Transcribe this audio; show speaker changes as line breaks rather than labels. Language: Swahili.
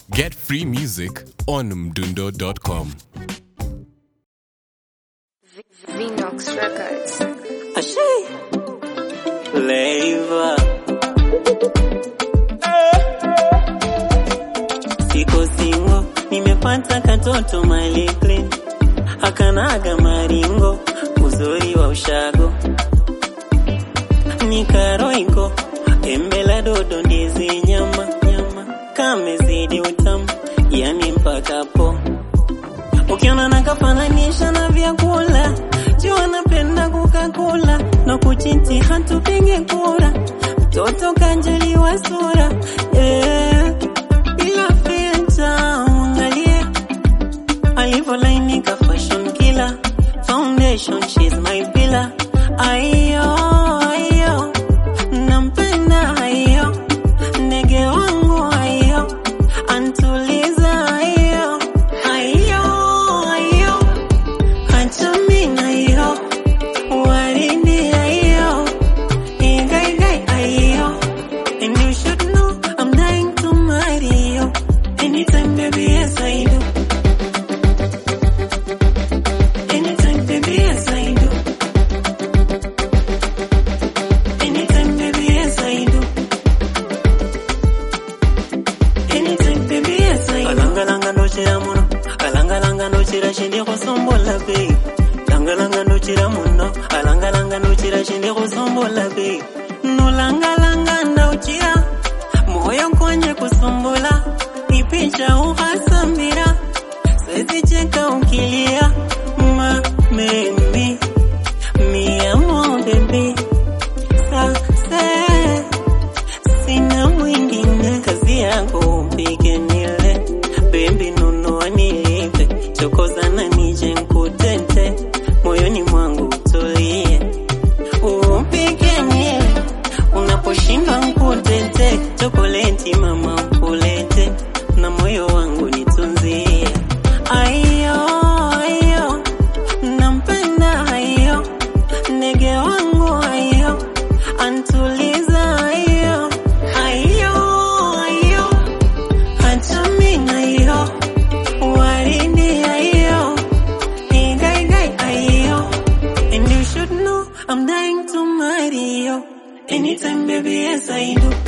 Get free music on mdundo.com.
Vinox Records.
Ashe. Flavor. Siko singo, nimepata katoto mali clean. Hakanaga maringo, uzuri wa ushago. Nikaroiko, embe la dodo ndizi nyama, nyama. Kamezidi utamu, yani mpaka po. Ukiona nakafananisha na vyakula, jua napenda kukakula na kuchiti hatupige kura, mtoto kanjaliwa sura yeah. Bila filter mwangalie alivyolainika, fashion killer, foundation she's my pillar. Ayo ayo, nampenda ayo, ndege wangu ayo, antuliza ayo ayo ayo, hachamina ayo, waridi ayo, igaigai ayo, and you should know I'm dying to marry you. Anytime, baby, yes I do. Anytime, baby, yes I do. Anytime, baby, yes I do. Anytime, baby, yes I do. Alangalanga ndochera muno, alangalanga ndochera shindi kusombola bei. Langalanga ndochera muno, alangalanga ndochera shindi kusombola bei. Nolangalanga ndochera, moyo kwenye kusombola, ipicha uhasambira. Siwezi cheka ukilia, ma baby, mi amor baby. Sasa sina mwingine, kazi yako upike nile, baby nunua nilipe, chokoza na nije nkutete, moyoni mwangu utulie, upike nile, unaposhindwa nkutete, chokoleti mama ukulete, na moyo wangu nitunzie. Ayo, ayo, nampenda ayo, ndege wangu ayo, antuliza ayo, ayo, ayo, hachamina ayo, waridi ayo, igaigai ayo, and you should know I'm dying to marry you. Anytime, baby, yes I do.